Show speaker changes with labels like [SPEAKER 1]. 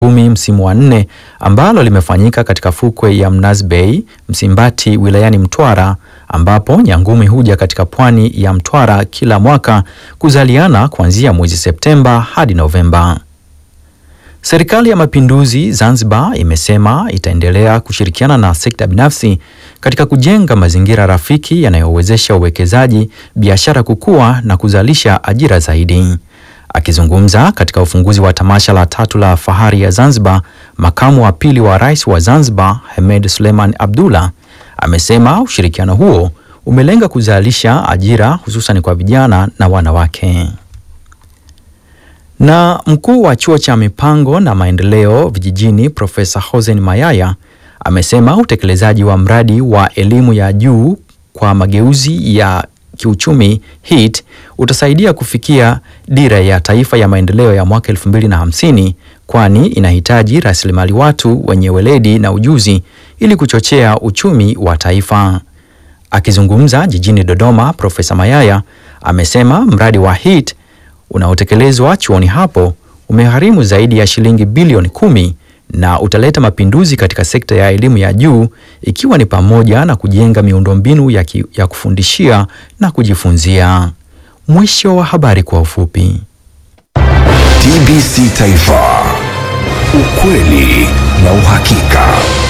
[SPEAKER 1] kumi msimu wa nne ambalo limefanyika katika fukwe ya Mnazi Bay, Msimbati wilayani Mtwara ambapo nyangumi huja katika pwani ya Mtwara kila mwaka kuzaliana kuanzia mwezi Septemba hadi Novemba. Serikali ya Mapinduzi Zanzibar imesema itaendelea kushirikiana na sekta binafsi katika kujenga mazingira rafiki yanayowezesha uwekezaji, biashara kukua na kuzalisha ajira zaidi. Akizungumza katika ufunguzi wa tamasha la tatu la Fahari ya Zanzibar, makamu wa pili wa rais wa Zanzibar Hemed Suleiman Abdullah amesema ushirikiano huo umelenga kuzalisha ajira hususan kwa vijana na wanawake. Na mkuu wa chuo cha mipango na maendeleo vijijini Profesa Hossein Mayaya amesema utekelezaji wa mradi wa elimu ya juu kwa mageuzi ya kiuchumi HEET utasaidia kufikia dira ya taifa ya maendeleo ya mwaka 2050 kwani inahitaji rasilimali watu wenye weledi na ujuzi ili kuchochea uchumi wa taifa. Akizungumza jijini Dodoma, Profesa Mayaya amesema mradi wa HEET unaotekelezwa chuoni hapo umegharimu zaidi ya shilingi bilioni kumi na utaleta mapinduzi katika sekta ya elimu ya juu ikiwa ni pamoja na kujenga miundombinu ya, ki, ya kufundishia na kujifunzia. Mwisho wa habari kwa ufupi.
[SPEAKER 2] TBC Taifa, ukweli na uhakika.